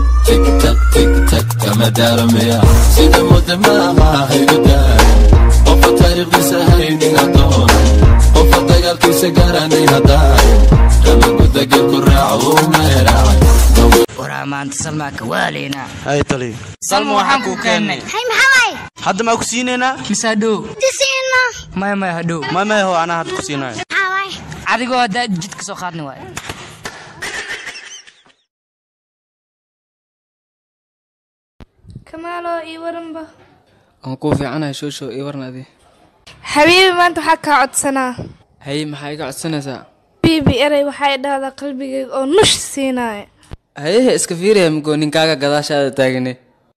tigtag tigtag kama daaramaya sida mudda maaha haygu daay qofa taariikhdiisa haynin adoon qofa dagaalkiisa garanay haddaay ramagudagel ku raaco uu meeraacay waraa maanta salmaaka waaleynaa hay tali salma waxaan kuu keennay hay maxaway hadda maa ku siinaynaa mise hadhow disiina maya maya hadhow may may ho anaa hadda ku siinayo maxaway adigoo haddaa jidka soo qaadni waayo kamaaloo ii waranba waan kuu fiicanahay shooshow ii warnadi xabiibi maanta waxaa kaa codsanaa haye maxaa iga codsanaysaa biibi erey waxay dhahdaa qalbigayga oo nush siinaya hayehe iska fiiraya mugoo ninkaaga gadaashaada taagane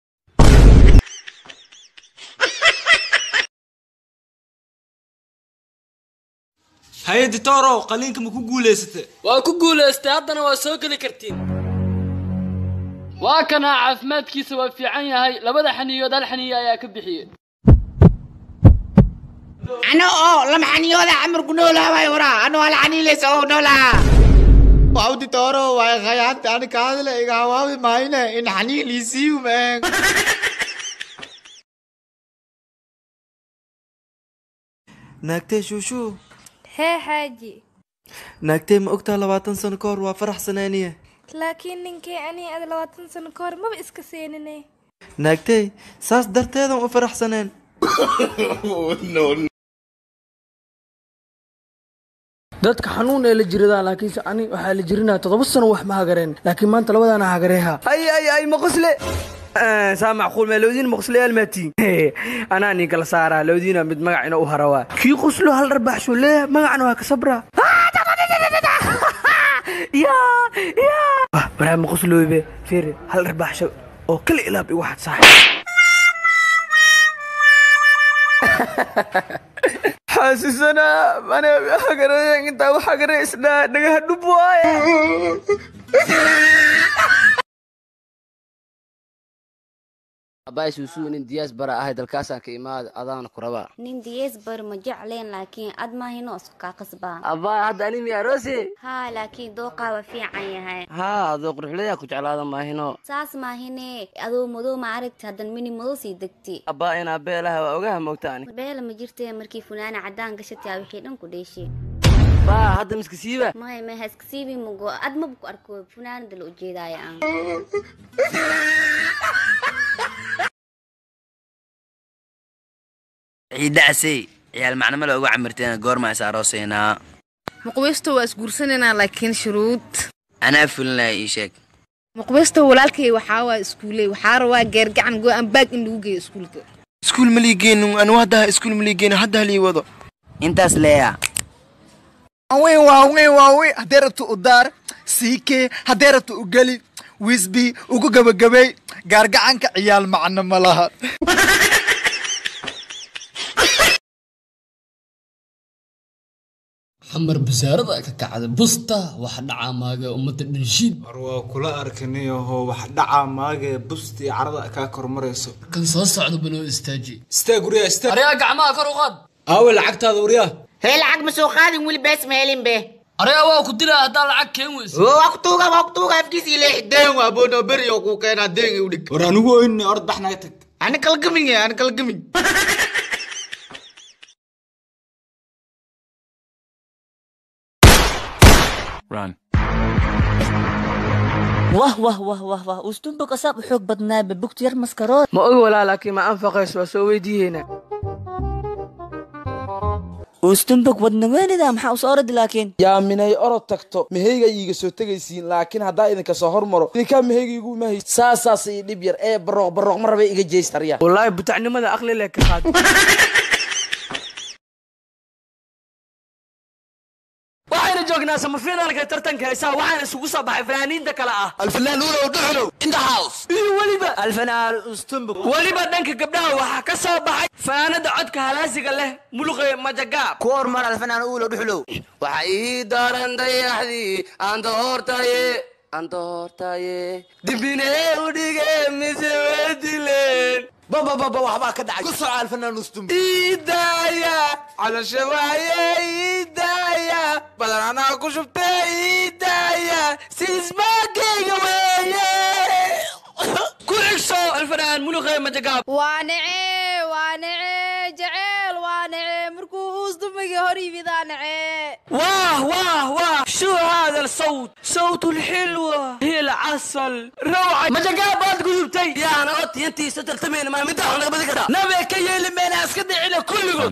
haye ditorow qaliinka ma ku guulaysatay waa ku guulaystay haddana waa soo geli kartiin waa kana caafimaadkiisa waa fiican yahay labada xaniyood hal xaniyo ayaa ka bixiyey ano oo lama xaniyooda camarku noolaa waay waraa ano hal xaniilaysa oo noolaa wawdi tooro way khayaanta ani kaadile iga hawaabi maayne in xaniil isiiyu meen naagtee shuushuu hee xaaji naagtee ma ogtaa labaatan sano ka hor waa faraxsanaaniye laakiin ninkii anii ad labaatan sano ka hor maba iska seenine naagtey saas darteedan u faraxsaneen dadka xanuun ee la jiradaa laakiinse ani waxaa la jirinaa toddoba sano wax ma hagareen laakiin maanta labadaana hagareeha ay ay ay maqusle saa macquul ma lowdiin maqusle almaatiin anaa nin kala saaraa lowdiina mid magac ina u harawaa kii quslo hal dharbaaxsho leeya magacna waa ka sabraa ya ya waraa maqusloybe fiiri hal dharbaaxsho oo kala ilaab igu xad saaxib xaasisana mana hagareeyan intaa wax hagareysnaa dhagaha dhub waaye abaay suusuu nin diyaas bara ahay dalkaasaan ka imaada adaana ku rabaa nin diyees bar ma jecleen laakiin ad maahino isku kaa qasbaa abaay hadda ani miyaa roose haa laakiin dooqaa waa fiican yahay haa adoo quruxlayaa ku jeclaada maahino saas maahine adoo madow ma aragti haddan mini madow sii degti abbaa inaa beelaha waa ogaha moogta ani beela ma jirtee markii funaana caddaan gashataa wixii dhan ku dheeshay baa hadda miska siiba maya maya haska siibi mugo ad maba ku arko funaanada la ujeedaaya aan ciidacasey ciyaal macnamo la uga camirteen goorma is aroosaynaa muqbisto waa isguursanaynaa laakiin shuruud anaa fulinaya ii sheeg muqbisto walaalkay waxaa waa iskuuley waxaa rabaa geergacan go-aan baag in lagu geeyo iskuulka iskuul ma liigeenin anu hadda iskuul ma liigeenin hadda halii wado intaas leeya waaweyn waaweyn waaweyn haddee rabto u daar siikee haddee rabto u geli wisbi ugu gabagabay gaargacanka ciyaal macno ma laha xamar basaarada ka kacda busta wax dhacaa maaga ummadda dhanshiid war waa kula arkanayaho wax dhacaa maagee bustii carada kaa kormarayso kan soo socda banoo istaaji istaag wariyaa istaag aryaa gacmaha kor u qaad aawe lacagtaada wariyaa hee lacag ma soo qaadin weli bees ma helin be aryaa waa ku dilaa haddaa lacag keen weyso waa ku tuuga waa ku tuuga afkiisii leex deen waa bono beri oo kuu keenaa deen u dhig war anigu oyne orod bax naga tag ani kalgamin ani kalgamin Run. wah wah wah wah wah ustunbog asaab u xoog badnaa babugta yar maskarood ma og walaa laakiin ma anfaqays waa soo weydiiyeena ustunbog wadnaweynida maxaa usoo oradi laakiin yaa minay orod tagto meheyga iiga soo tegaysiin laakiin haddaa idinka soo hormaro idinkaa meheyga igu imahay saasaas ii dhib yar ee barooq barooq ma rabay iga jeystarya wallaahi butacnimada aqli le ka qaad waxayna joognaa samafinaalka tartanka heesaha waxaana isugu soo baxay fanaaniinta kale ah alfanaan ulow dhuxulow in the house iyo weliba alfanaan ustumbug weliba dhanka gabdhaha waxaa ka soo baxay fanaanada codka halaasiga leh muluqe majagaab ku hormar alfanaan uulo dhuxlow waxa ii daaran dayaxdii aan doortaye aan doortaye dibinee u dhige mise waa dileen baba baba waxbaa ka dhacay ku soco alfanaan ustumb iidaya calasha waaye iidaya badan anaa ku shubtay iidaya sisbaagayga weeye maan muluqee majagaab waa nece waa nece jeceel waa nece markuu uus dumigii hor yimidaa nece واه واه واه شو هذا الصوت صوت الحلوة هي العسل روعة ما جاء قلوبتي يا انا قلت انت ستلتمين ما مدح انا بدك نبي كي يلمين اسكت على كلكم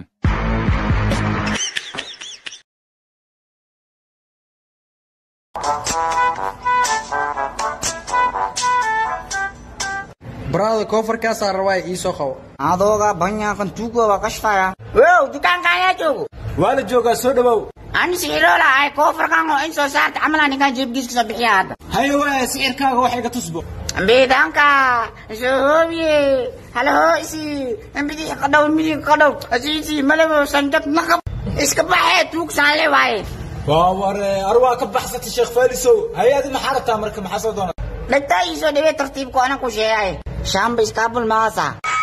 baraada koofarkaasaa rabaa ii soo qabo adooga banyaaqan tuuga waa qashfaya wow dukaanka ayaa joogo waa la joogaa soo dhawow ani siciroola ay koofarkan oo in soo saarta camala ninkan jeebkiis kasoo bixiya hadda haye waaya sicirkaaga wax iga tusbo biidanka soo hoobiye hala hooisi bidix qadhow midig qadhow asiisi malabo sanjad naqab iska baxee tuugsaan le waaye waa ware ar waa ka baxsatay sheekh faalisow hay-adi maxaa rabtaa marka maxaa soo doonata dhagtaa ii soo dhawee tartiibku anan ku sheegay shamba iskaabul maasa